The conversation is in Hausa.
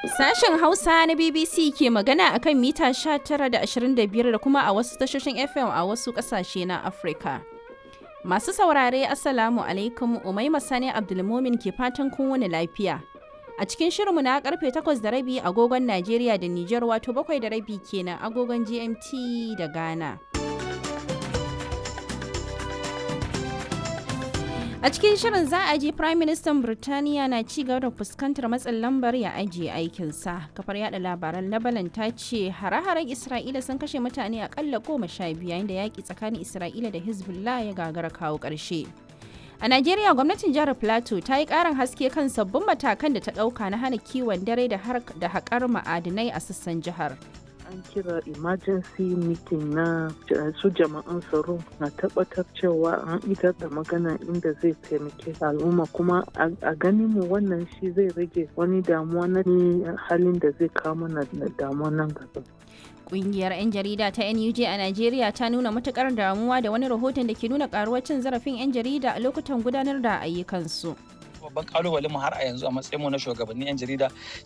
Sashen Hausa na BBC ke magana akan mita 19 da 25 da kuma a wasu tashoshin FM a wasu ƙasashe na Afirka. Masu saurare Assalamu alaikum Umaima Sani Abdulmumin ke fatan kun wani lafiya. A cikin shirinmu na karfe 8 da rabi agogon Najeriya da Nijar wato 7 da rabi kenan agogon GMT da Ghana. A cikin shirin za a ji Prime Minister Birtaniya na ci gaba da fuskantar matsin lambar ya ajiye aikinsa. Kafar yada labaran Lebanon ta ce hare-haren Isra'ila sun kashe mutane akalla goma sha biyu yayin da yaƙi tsakanin Isra'ila da Hezbollah ya gagara kawo ƙarshe. A Najeriya gwamnatin jihar Plateau ta yi ƙarin haske kan sabbin matakan da ta ɗauka na hana kiwon dare da haƙar ma'adinai a sassan jihar. an kira emergency meeting na su jama'an tsaro na tabbatar cewa an idar da magana inda zai taimake al'umma kuma a ganin mu wannan shi zai rage wani damuwa na halin da zai kawo mana damuwa nan gaba. Kungiyar 'yan jarida ta NUJ a Najeriya ta nuna matukar damuwa da wani rahoton da ke nuna karuwar cin zarafin 'yan jarida a lokutan gudanar da ayyukansu. babban kalubalen mu har a yanzu a matsayin mu na shugabannin yan jarida